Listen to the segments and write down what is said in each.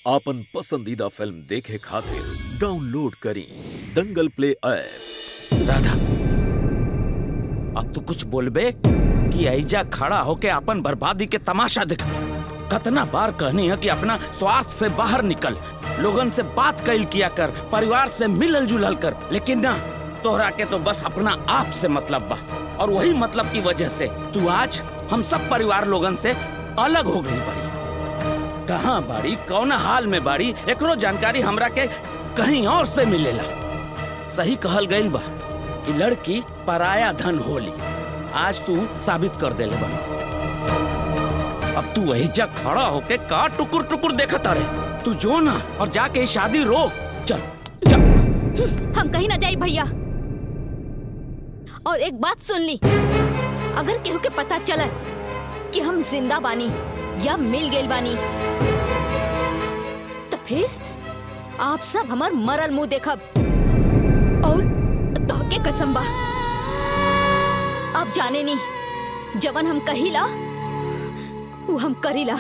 आपन पसंदीदा फिल्म देखे खातिर डाउनलोड करी दंगल प्ले ऐप राधा अब तू कुछ बोलबे कि ऐजा खड़ा होके अपन बर्बादी के तमाशा दिख कतना बार कहनी है कि अपना स्वार्थ से बाहर निकल लोगन से बात कैल किया कर परिवार से मिलल जुलल कर लेकिन ना तोहरा के तो बस अपना आप से मतलब बा और वही मतलब की वजह से तू आज हम सब परिवार लोगन से अलग हो गई बड़ी कहाँ बाड़ी कौन हाल में बाड़ी एकरो जानकारी हमरा के कहीं और से मिलेला सही कहल गईल बा कि लड़की पराया धन होली आज तू साबित कर देले बनी अब तू वही जा खड़ा होके का टुकुर टुकुर देखत अरे तू जो ना और जाके ये शादी रोक चल चल हम कहीं ना जाई भैया और एक बात सुन ली अगर केहू के पता चला कि हम जिंदा बानी या मिल गइल बानी तो फिर आप सब हमार मरल मुंह देखब और तोहके कसम बा अब जाने नहीं जवन हम कहिला वो हम करीला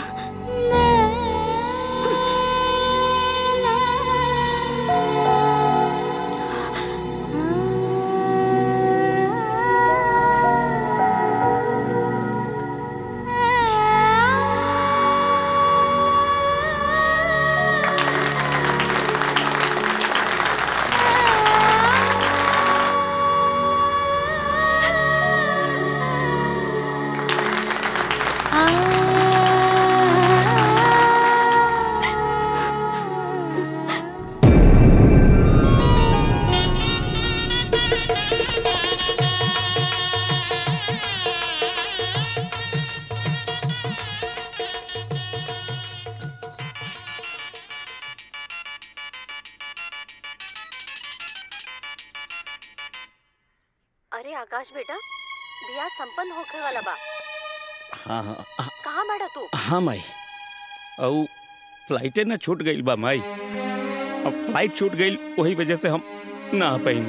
अरे आकाश बेटा बिया संपन्न होखे वाला बा हाँ हाँ हाँ, कहाँ बाड़ा तू हाँ माई औ फ्लाइटे ना छूट गई बा माई अब फ्लाइट छूट गई वही वजह से हम ना आ पाई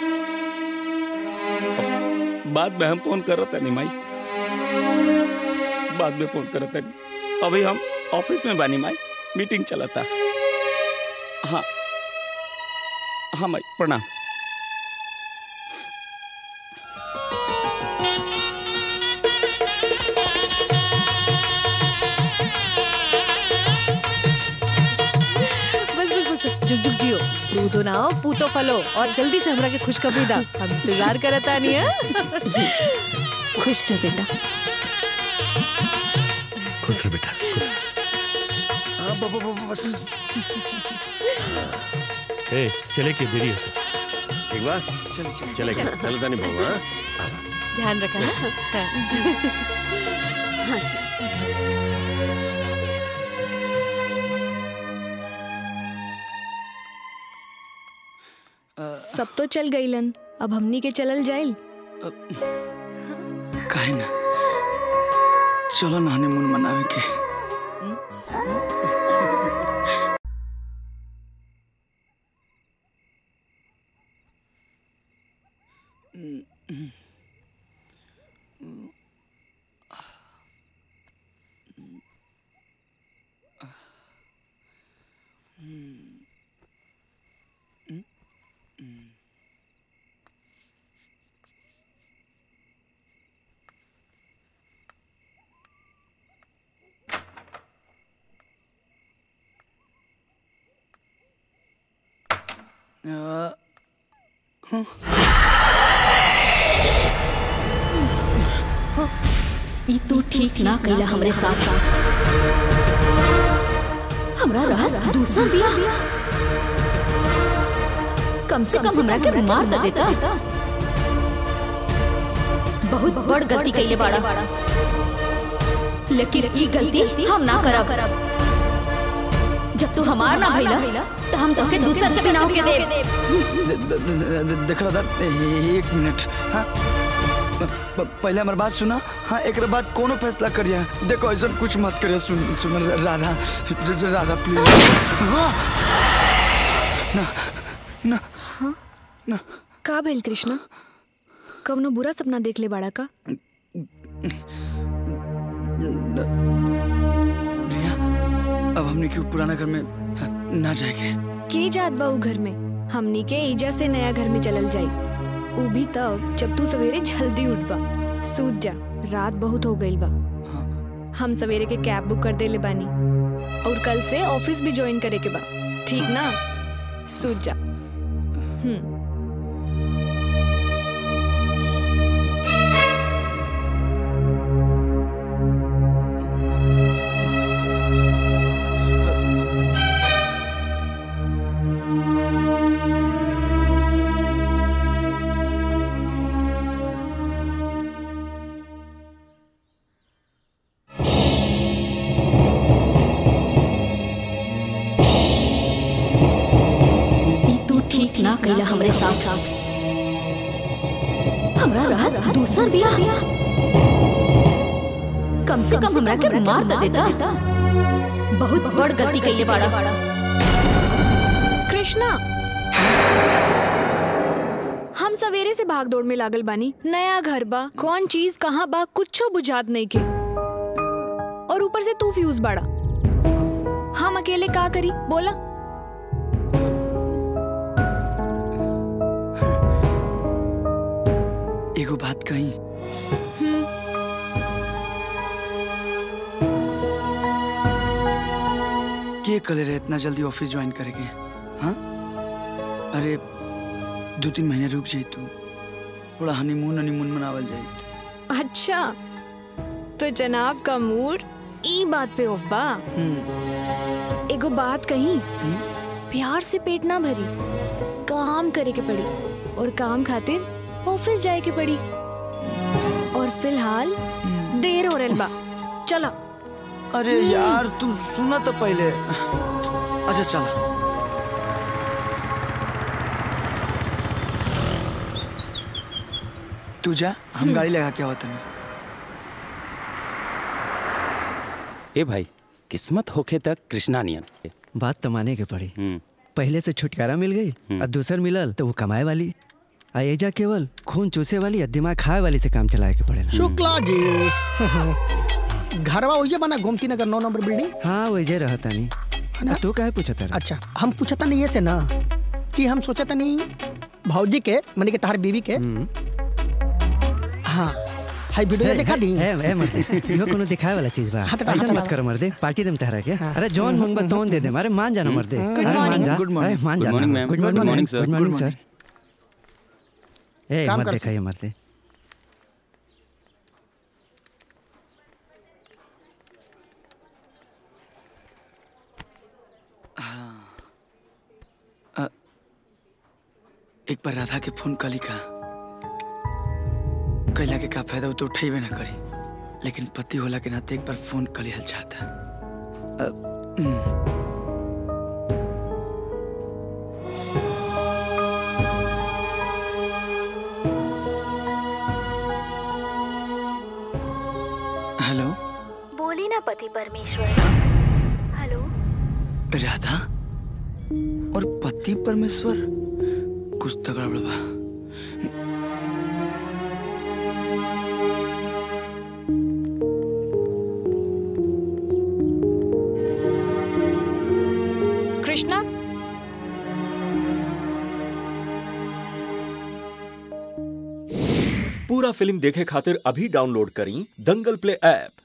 बाद में हम फोन करत नहीं माई बाद में फोन करत नहीं अभी हम ऑफिस में बानी माई मीटिंग चलता हाँ हाँ माई प्रणाम बस बस बस बस जुग जुग जियो दूधो ना हो पूतो फलो और जल्दी से हमरा के खुशखबरी दा हम इंतजार करता नहीं है खुश रह बेटा खुश रह बेटा खुश ए चले के देरी है ठीक बा चल चल चले चल तानी बाबू हाँ ध्यान रखा ना हाँ। हाँ जी सब तो चल गईलन अब हमनी के चलल जाइल काहे ना चलो ना हनीमून मनावे के अ, ई तू ठीक ना कैला हमरे साथ साथ हमरा रहा दूसरा बिया कम से कम हमरा के मार तो देता बहुत बड़ गलती कैले बाड़ा लेकिन ई गलती हम ना करब जब तू हमार ना भइला तो हम तोके दूसर के बिना के देब द- द- द- द- देख रहा था एक मिनट हाँ प- प- पहले हमारी बात सुना हाँ एक बाद कोनो फैसला करिए देखो ऐसा कुछ मत करिए सुन सुन राधा र- र- राधा प्लीज हाँ ना ना ना का भइल कृष्णा कवनो बुरा सपना देख ले बाड़ा का रिया अब हमने क्यों पुराना घर में ना जाएंगे के जात बा उ घर में हमनी के ईजा से नया घर में चलल जाई उ भी तब जब तू सवेरे जल्दी उठ बा सूत जा रात बहुत हो गईल बा हम सवेरे के कैब बुक कर देले बानी और कल से ऑफिस भी ज्वाइन करे के बा ठीक ना सूत जा हम्म ई तू ठीक ना कैला हमरे साथ साथ हमरा राहत दूसर बिया कम से कम हमरा के मार त देता बहुत बड़ गलती कैले बाड़ा कृष्णा हम सवेरे से भाग दौड़ में लागल बानी नया घर बा कौन चीज कहाँ बा कुछो बुझात नहीं के और ऊपर से तू फ्यूज बाड़ा हम अकेले का करी बोला एगो बात कही हम्म के कले रहे इतना जल्दी ऑफिस ज्वाइन करेंगे हाँ अरे दो तीन महीने रुक जाई तू थोड़ा हनीमून हनीमून मनावल जाई अच्छा तो जनाब का मूड ई बात पे ऑफ बा हम्म, एगो बात कही प्यार से पेट ना भरी काम करे के पड़ी और काम खातिर ऑफिस जाए के पड़ी और फिलहाल देर हो रहल बा चला अरे यार तू सुना तो पहले अच्छा चला तू जा हम गाड़ी लगा के आवत नहीं ए भाई किस्मत होखे तक कृष्णा नियन बात तो माने के पड़ी हम्म पहले से छुटकारा मिल गई और दूसर मिलल तो वो कमाए वाली आ एजा केवल खून चूसे वाली या दिमाग खाए वाली से काम चलाए के पड़ेला शुक्ला जी घरवा वही बना गोमती नगर नौ नंबर बिल्डिंग हाँ वही रहता नहीं तू काहे पूछत रहा अच्छा हम पूछता नहीं ये से ना कि हम सोचता नहीं भौजी के माने के तार बीवी के हाँ हाई वीडियो देखा दी है है मर्दे इहो कोनो दिखाए वाला चीज बा हाँ, तो- ऐसा हाँ, तो- मत करो मर्दे पार्टी देम तहरा के अरे जॉन मंगबा तोन दे दे अरे मान जाना मर्दे Good अरे मान morning. जा Good morning. अरे मान Good जाना morning, ma'am. Good Good morning morning, sir. Good morning Good sir ए काम मत कर देखा ये मर्दे एक बार राधा के फोन कली का कैला के का फायदा वो तो उठेबे ना करी लेकिन पति होला के नाते एक बार फोन कली हल चाहता अ, हम्म। हेलो बोली ना पति परमेश्वर हेलो राधा और पति परमेश्वर कुछ तगड़ा बा कृष्णा पूरा फिल्म देखे खातिर अभी डाउनलोड करी दंगल प्ले ऐप